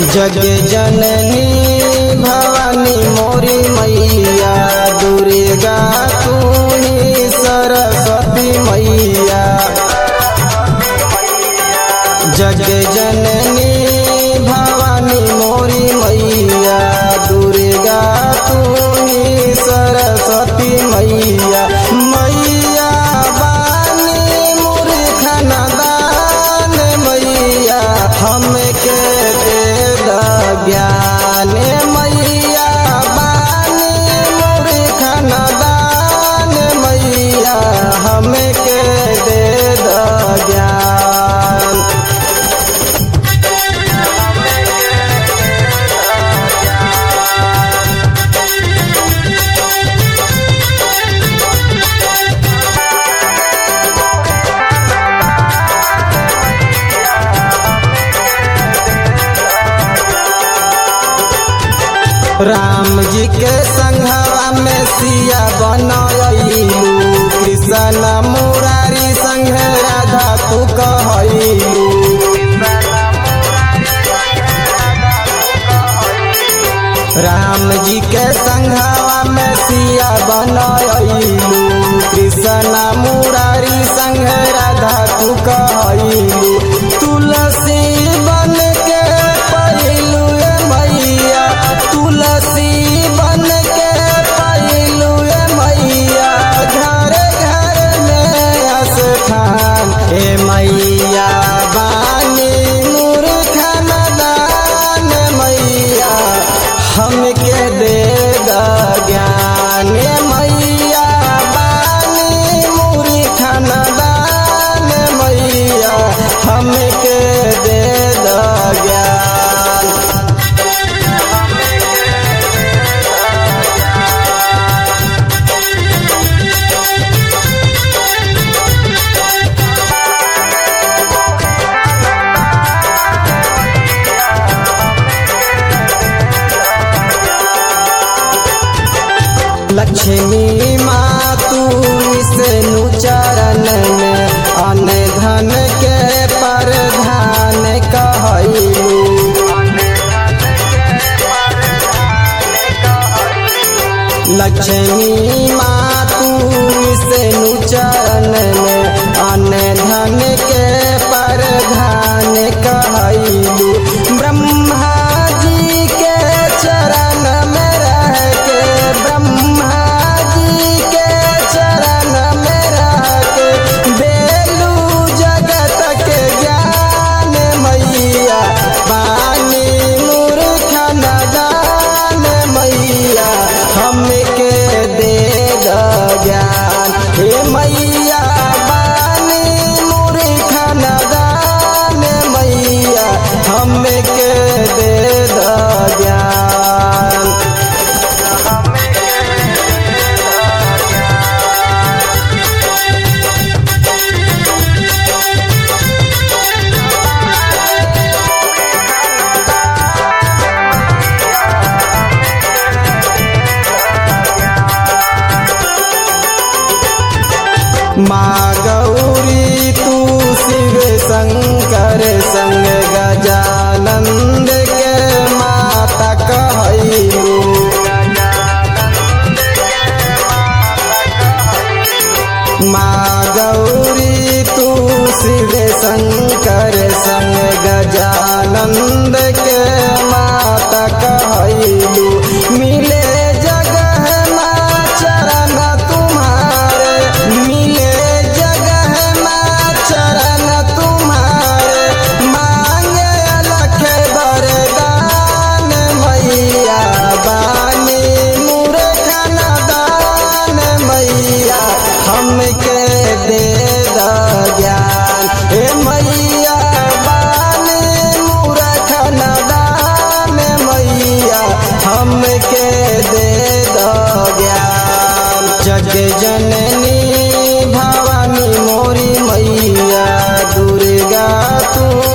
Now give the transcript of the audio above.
जग जननी भवानी मोरी मैया दुर्गा तू ही सरस्वती मैया जग जननी भवानी मोरी मैया दुर्गा तू ही सरस्वती मैया मैया बानी मूर्खन दान मैया हमके दे द ज्ञान मैया बानी मूर्खन दान मैया हमके दे द ज्ञान राम जी के संघवा में सिया बनैलू कृष्ण मुरारी संघ राधा तू कहलू राम जी के संघवा में सिया बनैलू कृष्ण मुरारी संघ राधा तू कहलू तुलसी बन के पहिलू मैया तुलसी बन के पहिलू मैया घर घर में स्थान हे मैया बानी मूर्खन दान मैया हमके दे द ज्ञान मैया बानी मूर्खन दान मैया हमके दे द ज्ञान लक्ष्मी माँ तू विष्णु चरण में अन धन के प्रधान कहलू लक्ष्मी माँ तू विष्णु चरण में अन धन के प्रधान कहलू ब्रह्मा जी के चरण में रह के ब्रह्मा जी के चरण में रह के बेलू जगत के ज्ञान मैया पानी मूर्खन दान मैया हमके दे द ज्ञान हे मैया बानी मूर्खन दान मैया हमके दे द ज्ञान माँ गौरी तू शिव शंकर संग गजानंद के माता कहलू माँ गौरी तू शिव शंकर संग गजानंद के माता कहलू मिले जगह माँ चरण तुम्हारे मिले जगह माँ चरण तुम्हारे मांगे अलख वरदान मैया बानी मूर्खन दान मैया हमके दे द ज्ञान हे मैया बानी मूर्खन दान मैया हमके दे द ज्ञान जग जननी भवानी मोरी मैया दुर्गा तू